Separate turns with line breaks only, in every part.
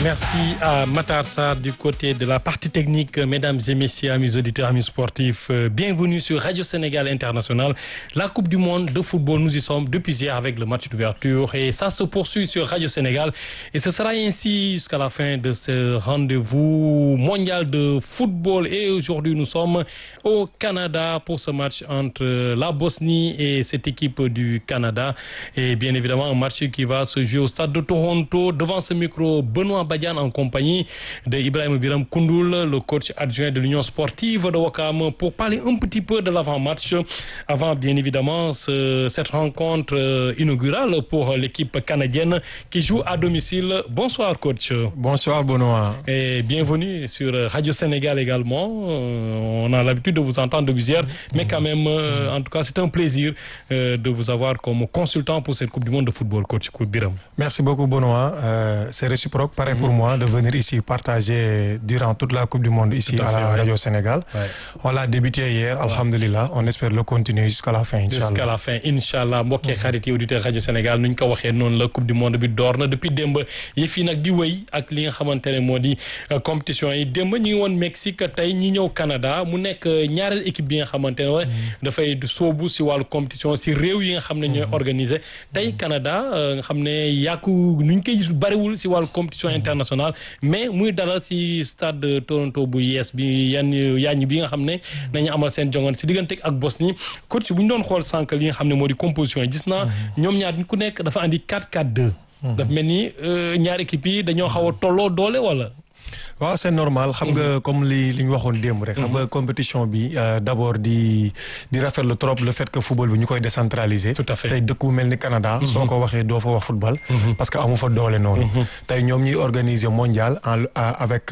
Merci à Matar Sarr du côté de la partie technique. Mesdames et messieurs, amis auditeurs, amis sportifs, euh, bienvenue sur Radio Sénégal International. La Coupe du Monde de football, nous y sommes depuis hier avec le match d'ouverture et ça se poursuit sur Radio Sénégal. Et ce sera ainsi jusqu'à la fin de ce rendez-vous mondial de football. Et aujourd'hui, nous sommes au Canada pour ce match entre la Bosnie et cette équipe du Canada. Et bien évidemment, un match qui va se jouer au stade de Toronto. Devant ce micro, Benoît Badian en compagnie de Ibrahim Biram Koundoul, le coach adjoint de l'Union sportive de Wakam, pour parler un petit peu de l'avant-match, avant bien évidemment ce, cette rencontre euh, inaugurale pour l'équipe canadienne qui joue à domicile. Bonsoir coach.
Bonsoir Benoît.
Et bienvenue sur Radio Sénégal également. Euh, on a l'habitude de vous entendre depuis hier, mais quand même, euh, en tout cas, c'est un plaisir de vous avoir comme consultant pour cette Coupe du Monde de football, coach Biram.
Merci beaucoup Benoît. c'est réciproque. Pareil pour moi de venir ici partager durant toute la Coupe du Monde ici à, à, la Radio Sénégal. Ouais. On l'a débuté hier, ouais. alhamdulilah. On espère le continuer jusqu'à la fin, Inch'Allah.
Jusqu'à la fin, Inch'Allah. mbokk yi xarit yi auditeur Radio Sénégal nu ñu ko waxee noonu la Coupe du Monde bi door na depuis démb yëf yi nag di wéy ak li nga xamante ne moo di compétition yi démb ñi ngi woon Mexique tey ñi ñëw Canada mu nekk ñaareel équipe bi nga xamante ne dafay soobu si wàllu compétition si réew yi nga xam ne ñooy organiser tey Canada nga xam ne yàqu nu ñu koy gis bariwul si wàllu compétition internationale mais muy dalal si stade de Toronto bu yees bi yan yaañ bi nga xam ne nañu amal seen jongoon si diggante ak Bosnie coach bu ñu doon xool sànq li nga xam ne moo di composition yi gis naa ñoom ñaar ku nekk dafa andi 4-4-2 daf mel ni ñaari équipe yi dañoo xaw a tolloo doole wala
waaw c'est normal xam nga comme li li ñu waxoon démb rek. xam nga compétition bi d'abord di di rafetlu trop le fait que football bi ñu koy décentraliser.
tout à fait
tey dëkk bu mel ni Canada. soo ko waxee doo fa wax football. parce que amu fa doole noonu. tey ñoom ñuy organiser mondial en avec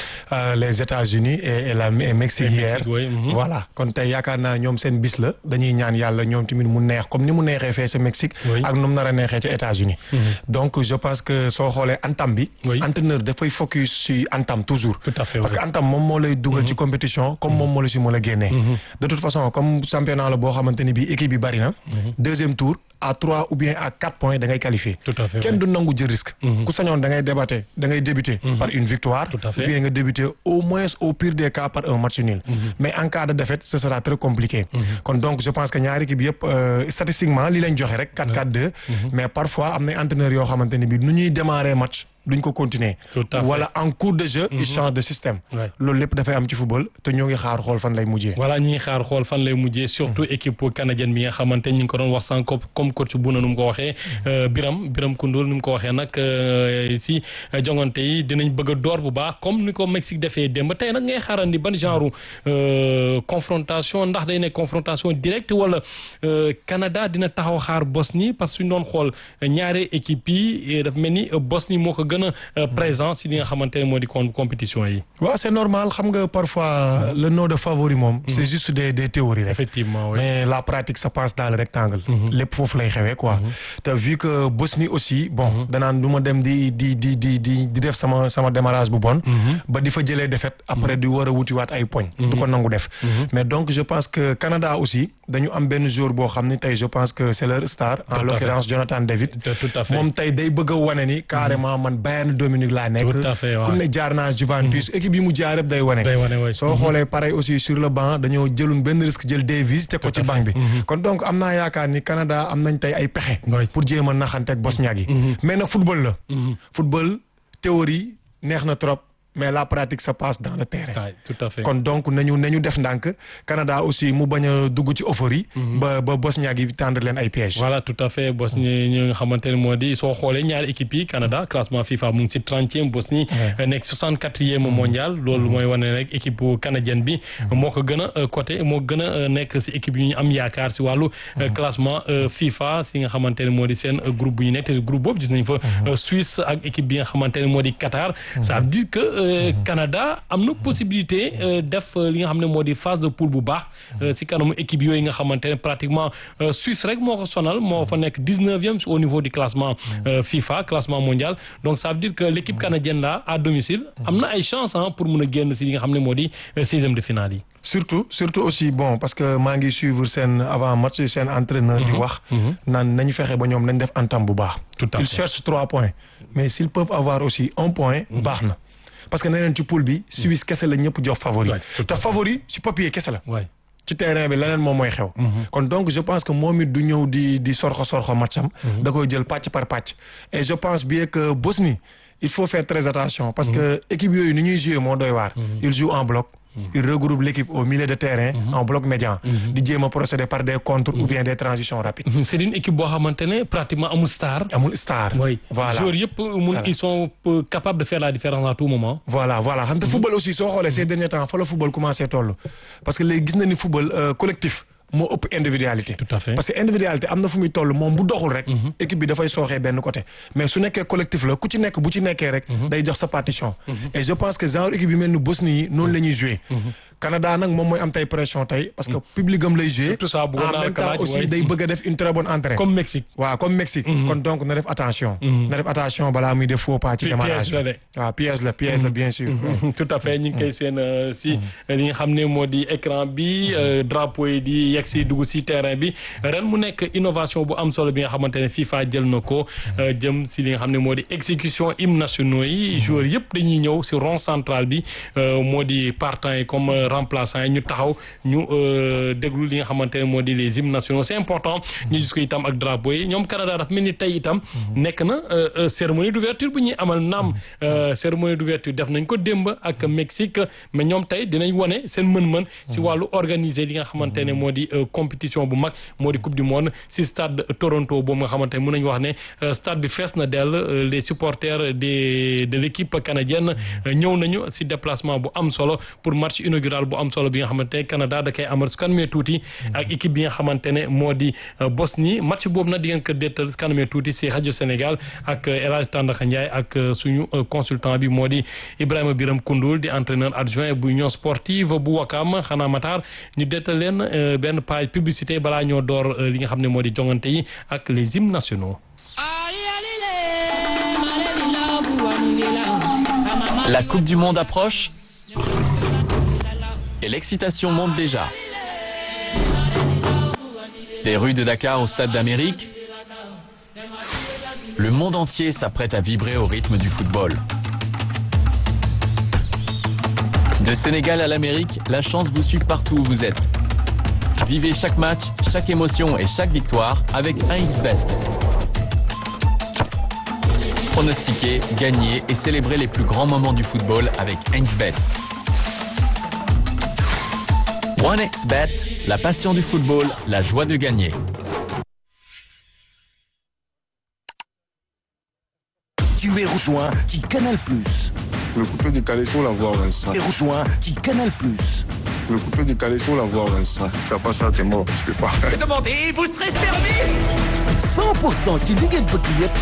les États-Unis et la Mexique hier. voilà kon tey yaakaar naa ñoom seen bis la dañuy ñaan yàlla ñoom tamit mu neex comme ni mu neexee fee sa Mexique. ak nu mu nar a neexee ca États-Unis donc je pense que soo xoolee antam bi. entraîneur dafay focus si antam toujours
tout à fait
parce que antam moom moo lay dugal ci compétition comme moom moo la si mën a génnee de toute façon comme championnat la boo xamante ni bii équipe bi bari na deuxième tour à trois ou bien à quatre points da ngay qualifié kenn du nangu jël risque ku sañoon da ngay débatté da ngay débuter par une victoire ou bien nga débuter au moins au pire des cas par un match nul mais en cas de défaite ce sera très compliqué kon donc je pense que ñaari équipe yëpp statistiquement li lañ joxe rek 4-4-2 mais parfois am na entraîneurs yoo xamante ni bii nu ñuy démarrer match duñ ko continuer wala en cours de jeu il change de système loolu lépp dafay am ci football te ñoo ngi xaar xool fan lay mujjee
voilà ñi ngi xaar xool fan lay mujjee surtout équipe canadienne bi nga xamante ñi ngi ko doon wax sànq comme coach bu na nu mu ko waxee Biram Biram Koundoul nu mu ko waxee nag si jongante yi dinañ bëgg a door bu baax comme ni ko Mexique defee démb tey nag ngay xaarandi ban genre confrontation ndax day nekk confrontation directe wala Canada dina taxaw xaar Bosnie parce que suñ doon xool ñaari équipe yi dafa mel ni Bosnie moo ko gën a présent si li nga xamante ne moo di compétition yi.
waaw c'est normal xam nga parfois le nom de favori moom. c'est juste des des théories rek.
effectivement
mais la pratique ça passe dans le rectangle. lépp foofu lay xewee quoi. te vu que Bosnie aussi bon. danaan du ma dem di di di di di di def sama sama démarrage bu bon. ba di fa jëlee défaite après di war a wutiwaat ay poñ. du ko nangu def. mais donc je pense que Canada aussi dañu am benn jour boo xam ni tey je pense que c'est leur star. en l'occurrence Jonathan David.
tout à fait
moom tey day bëgg a wane ni carrément man Bayern Dominique laa nekk.
tout à fait waaw
ku ne jaar naa Juventus équipe yi mu jaar yëpp day wane.
day wane waay
soo xoolee pareil aussi sur le banc dañoo jëlun benn risque jël Davis teg ko ci banc bi. kon donc am naa yaakaar ni Canada am nañ tey ay pexe. pour jéem a naxante ak Bosniaque yi. mais nag football la. football théorie neex na trop. mais la pratique se passe dans le terrain.
Ouais, tout à fait.
kon donc nañu nañu def ndànk Canada aussi mu bañ a dugg ci euphorie. ba ba Bosniaque yi tendre leen ay pièges.
voilà tout à fait Bosnie ñi nga xamante ne moo di soo xoolee ñaari équipe yi Canada classement FIFA mu ngi si trentième Bosnie nekk soixante quatrième mondial loolu mooy wane rek équipe canadienne bi moo ko gën a côté moo gën a nekk si équipe yi ñu am yaakaar si wàllu classement FIFA si nga xamante ne moo di seen groupe bu ñu nekk te groupe boobu gis nañ fa Suisse ak équipe bi nga xamante ne moo di Qatar ça veut dire que Canada am na possibilité def li nga xam ne moo di phase de poule bu baax si kanamu équipe yooyu nga xamante ne pratiquement Suisse rek moo ko sonal moo fa nekk dix-neuvième au niveau du classement FIFA classement mondial donc ça veut dire que l'équipe canadienne là à domicile am na ay chance ah pour mun a génn si li nga xam ne moo di seizième de finale yi
surtout surtout aussi bon parce que maa ngi suivre seen avant match seen entraîneur di wax naan nañu fexe ba ñoom nañ def entame bu baax ils cherchent trois points mais s'ils peuvent avoir aussi un point baax na parce que nee neen ci poule bi Suisse kese la ñëpp jox favori te favori ci papier kese la ci terrain bi leneen moom mooy xew kon donc je pense que moom it du ñëw di di sorxo sorxo matcham da koy jël pàcc par pàcc et je pense bien que Bosnie il faut faire très attention parce que équipe yooyu ni ñuy jouer moo doy waar ils jouent en bloc il regroupe l'équipe au milieu de terrain en bloc médian di jéem a procéder par des contres ou bien des transitions rapides
c'est une équipe boo xamante ne pratiquement amul star
amul star
oui
voilà
joueurs yëpp mun ils sont capables de faire la différence à tout moment
voilà voilà xam te football aussi soo xoolee ces derniers temps fa la football commencé toll parce que léegi gis na ni football collectif moo ëpp individualité
tout à fait
parce que individualité am na fu muy toll moom bu doxul rek équipe bi dafay sooxee benn côté mais su nekkee collectif la ku ci nekk bu ci nekkee rek day jox sa partition et je pense que genre équipe yi mel ni Bosnie yi noonu la ñuy jouer Canada nag moom mooy am tey pression tey parce que public am lay jouer en même temps aussi day bëgg a def une très bonne entrée
comme Mexique
waaw comme Mexique kon donc na def attention na def attention balaa muy def faux pas ci démarrage waaw piège la piège la bien sûr
tout à fait ñu ngi koy seen si li nga xam ne moo di écran bi drapeau yi di yegg si dugg si terrain bi ren mu nekk innovation bu am solo bi nga xamante ne FIFA jël na ko jëm si li nga xam ne moo di exécution hymnes nationaux yi joueurs yëpp dañuy ñëw si rond central bi moo di partant yi comme remplaçant yi ñu taxaw ñu déglu li nga xamante ne moo di les hymnes nationaux c'est important ñu gis ko itam ak drapeau yi ñoom Canada daf mel ni tey itam nekk na cérémonie d'ouverture bu ñuy amal naam cérémonie d'ouverture def nañ ko démb ak Mexique mais ñoom tey dinañ wane seen mën-mën si wàllu organiser li nga xamante ne moo di compétition bu mag moo di coupe du monde si stade Toronto boobu nga xamante ne mën nañu wax ne stade bi fees na dell les supporters de de l'équipe canadienne ñëw nañu si déplacement bu am solo pour match inaugural bu am solo bi nga xamante ne Canada da koy amal su kanamee tuuti ak équipe bi nga xamante ne moo di Bosnie match boobu nag di ngeen ko déttal su kanamee tuuti si rajo Sénégal ak El Hadj Tandaka Ndiaye ak suñu consultant bi moo di Ibrahima Biram Koundoul di entraîneur adjoint bu union sportive bu Wakam xanaa Matar ñu déttal leen benn page publicité balaa ñoo door li nga xam ne moo di jongante yi ak les hymnes nationaux.
La Coupe du Monde approche et l'excitation monte déjà. Des rues de Dakar au Stade d'Amérique, le monde entier s'apprête à vibrer au rythme du football. De Sénégal à l'Amérique, la chance vous suit partout où vous êtes. Vivez chaque match, chaque émotion et chaque victoire avec 1xBet. Pronostiquez, gagnez et célébrez les plus grands moments du football avec 1xBet. 1xBet, la passion du football, la joie de gagner.
Tu es rejoint qui Canal Plus.
Le coupé du Calais, faut l'avoir, Vincent.
Tu es rejoint qui Canal Plus.
Le coupé du Calais, faut l'avoir, Vincent. Si tu fais pas ça, t'es mort. Tu peux pas.
Demandez, vous serez servi 100% ci li ngeen bëgg yëpp